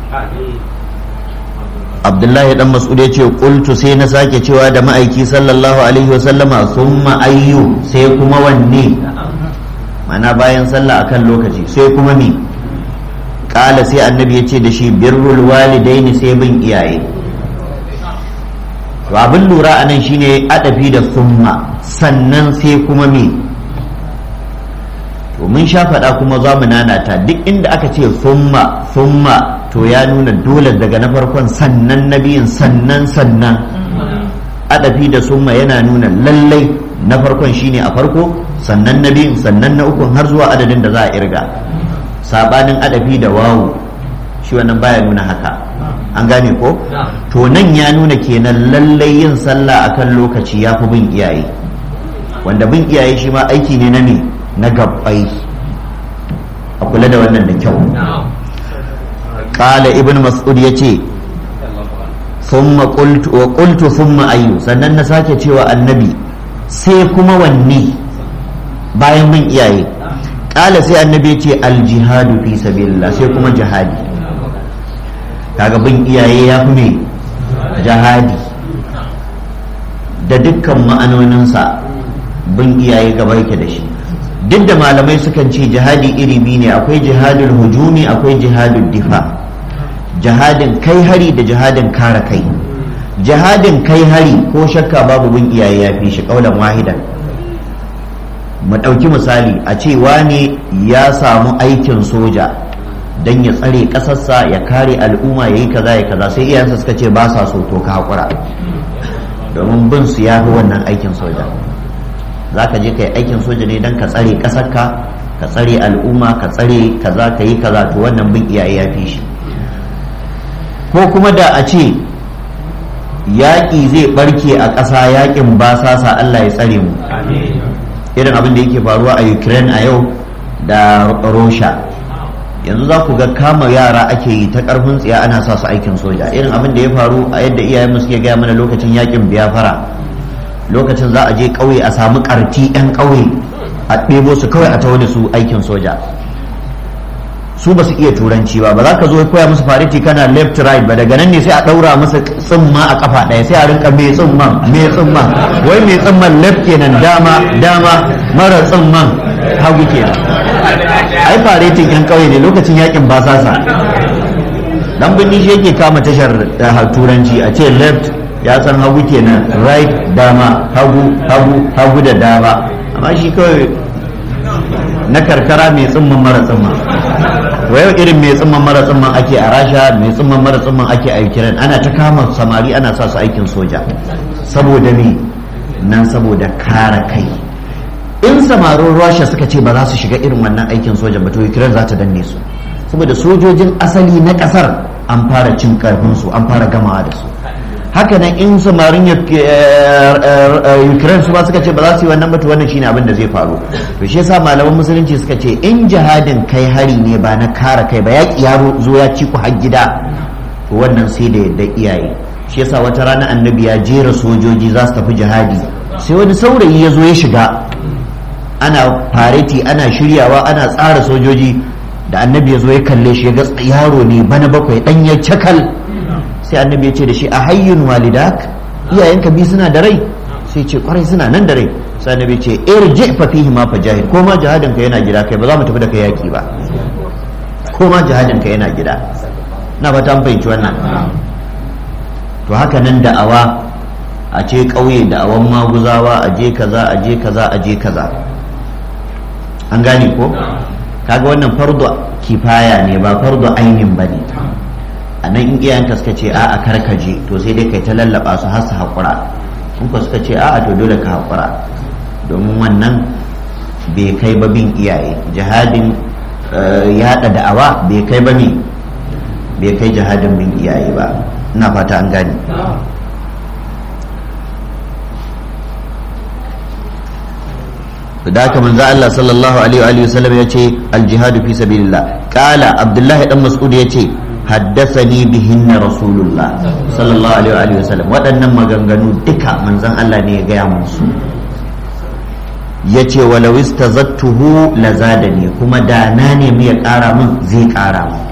abdullahi dan mas'ud ya ce qultu sai na sake cewa da ma'aiki sallallahu alaihi wasallama thumma ayyu sai kuma wanne mana bayan sallah akan lokaci sai kuma me kala sai annabi ya ce da shi birrul walidaini sai bin iyaye to abin lura a nan shine adafi da summa sannan sai kuma me to mun sha faɗa kuma za mu nanata duk inda aka ce summa summa to ya nuna dole daga na farkon sannan na biyun sannan sannan adafi da summa yana nuna lallai na farkon shine a farko sannan na biyun sannan na ukun har zuwa adadin da za a irga sabanin adafi da wawu shi wannan baya nuna haka an gane ko to nan ya nuna kenan lallai yin sallah akan lokaci ya fi bin iyaye wanda bin iyaye shi ma aiki ne na me na gabbai a kula da wannan da kyau qala ibn mas'ud yace thumma qultu wa qultu thumma ayyu sannan na sake cewa annabi sai kuma wanne bayan bin iyaye qala sai annabi yace al jihadu fi sabilillah sai kuma jihadi kaga bin iyaye ya fi me jihadi da dukkan ma'anoninsa bin iyaye gaba yake da shi duk da malamai sukan ce jihadi iri biyu ne akwai jihadul hujumi akwai jihadul difa jihadin kai hari da jihadin kare kai jihadin kai hari ko shakka babu bin iyaye ya fi shi kaulan wahidan mu ɗauki misali a ce wane ya samu aikin soja don ya tsare ƙasarsa ya kare al'umma ya yi kaza ya kaza sai iyayensa suka ce ba sa so to ka haƙura domin bin su ya fi wannan aikin soja za ka je ka yi aikin soja ne don ka tsare ƙasarka ka tsare al'umma ka tsare kaza ka yi kaza to wannan bin iyaye ya fi shi ko kuma da a ce yaƙi zai ɓarke a ƙasa yaƙin basasa Allah ya tsare mu irin abin da yake faruwa a ukraine a yau da russia yanzu za ku ga kama yara ake yi ta ƙarfin tsiya ana sa su aikin soja irin abin da ya faru a yadda iyayenmu suke gaya mana lokacin yaƙin biyafara lokacin za a je ƙauye a samu ƙarti 'yan ƙauye a ɗebo su kawai a tawo da su aikin soja su ba su iya turanci ba ba za ka zo koya musu fariti kana left right ba daga nan ne sai a ɗaura musu tsimma a kafa ɗaya sai a rinka mai tsimman mai tsimman wai mai tsimman left kenan dama dama mara tsimman hagu kenan ai faretin yan ƙauye ne lokacin yakin basasa dan birni shi yake kama tashar turanci a ce left ya san hagu kenan right dama hagu hagu hagu da dama amma shi kawai na karkara mai tsimman mara tsimman yau irin mai tsimman mara tsimman ake a rasha mai tsimman mara tsimman ake a ukraine ana ta kama samari ana sa su aikin soja saboda me nan saboda kare kai in samarin rasha suka ce ba za su shiga irin wannan aikin soja ba to ukraine za ta danne su saboda sojojin asali na kasar an fara cin karfin su an fara gamawa da su haka nan in samarin ukraine su ba suka ce ba za su yi wannan batu wannan shine abin da zai faru to shi yasa malaman musulunci suka ce in jihadin kai hari ne ba na kare kai ba yaƙi ya zo ya ci ku har gida to wannan sai da yadda iyaye shi yasa wata rana annabi ya jera sojoji za su tafi jihadi sai wani saurayi ya zo ya shiga ana fareti ana shiryawa ana tsara sojoji da annabi ya zo ya kalle shi ya ga yaro ne bana bakwai dan ya cakal sai annabi ya ce da shi a hayyun walidak iyayenka bi suna da rai sai ce kwarai suna nan da rai sai annabi ce irji fa fihi ma fajahid ko ma jihadin ka yana gida kai ba za mu tafi da kai yaki ba ko ma jihadin ka yana gida na ba ta fahimci wannan to haka nan da'awa a ce ƙauye da'awan maguzawa a je kaza a je kaza a je kaza an gane ko kaga wannan fardu kifaya ne ba fardu ainin ba ne a nan in iyayenka suka ce a'a karkaje to sai dai kai ta lallaba su har su haƙura in ko suka ce a'a to dole ka haƙura domin wannan bai kai ba bin iyaye jihadin yaɗa da'awa bai kai ba ne bai kai jihadin bin iyaye ba ina fata an gane da haka manzo Allah sallallahu alaihi wa sallam ya ce al-jihadu fi sabilillah qala abdullahi dan mas'ud ya ce haddasani bihinna rasulullah sallallahu alaihi wa sallam waɗannan maganganu duka manzon Allah ne ya gaya musu ya ce walau istazattuhu lazadani kuma da na nemi ya ƙara min zai ƙara min